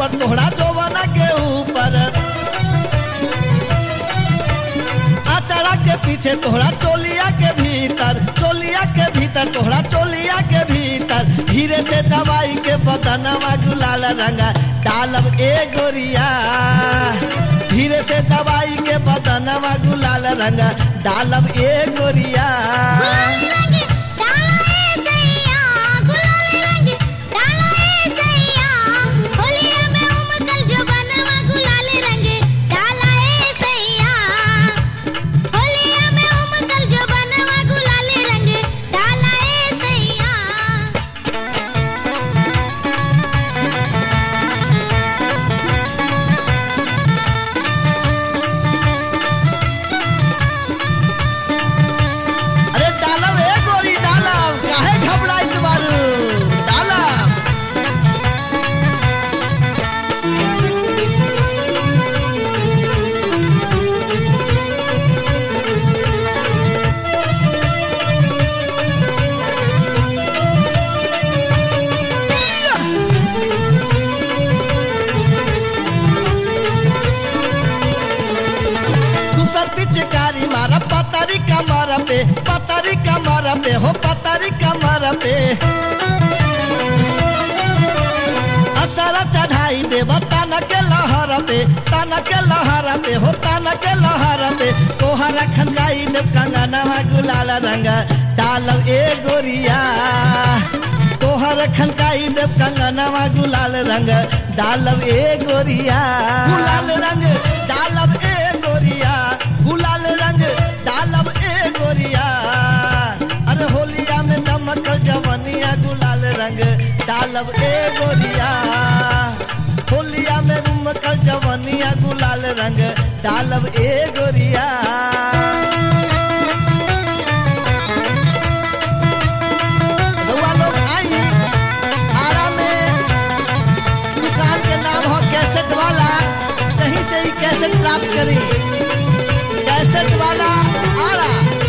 पर तोहरा जोवना के ऊपर अचरा के पीछे तोहरा चोलिया के भीतर चोलिया के भीतर तोहरा चोलिया के भीतर धीरे से दवाई के बदनवा गुलाल रंगा डालब ए गोरिया धीरे से दवाई के बदनवा गुलाल रंगा डालब ए गोरिया गुलाल रंग डाला ए सैया गुलाल रंग डाला ए सैया होलिया में उमकल जो बनवा गुलाल रंग डाला ए सैया होलिया में उमकल जो बनवा गुलाल रंग डाला ए सैया अरे डालब ए गोरी डालब काहे घबराइत बारू डालब दूसर पिचकारी मारा पतारी कमर पे पतारी कमर पे हो पतारी कमर पे असरा चढ़ाई देव ताना के लहर पे ताना के लहर पे हो ताना के लहर पे तोहरा खनकाई देव कंगनवा गुलाल रंग डालब ए गोरिया तोहर खनकाई देव कंगनवा गुलाल रंग डालब ए गोरिया गुलाल रंग डालब ए गोरिया गुलाल रंग डालब ए गोरिया अरे होलिया में दमकल जवनिया गुलाल रंग डालब ए गोरिया होलिया में उमकल जवनिया गुलाल रंग डालब ए गोरिया रउआ लोग आई आरा में दुकान के नाम हो कैसेट वाला कहीं से ही कैसेट प्राप्त करी कैसेट वाला आरा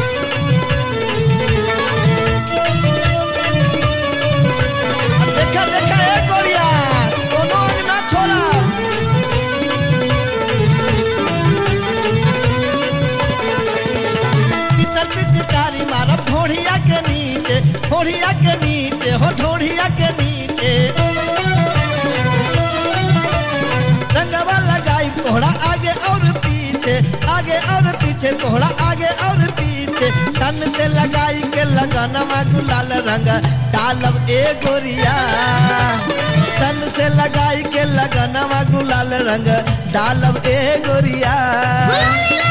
अब देखा देखा ए गोरिया कोनो अंग ना छोड़ा किसल पिचकारी मारब ढोढ़िया के नीचे ढोढ़िया के नीचे हो ढोढ़िया के नीचे रंगवा लगाई तोहरा आगे और पीछे आगे और पीछे तोहरा आगे और पीछे तन से लगाई के लगनवा गुलाल रंग डालब ए गोरिया तन से लगाई के लगनवा गुलाल रंग डालब ए गोरिया गुलाल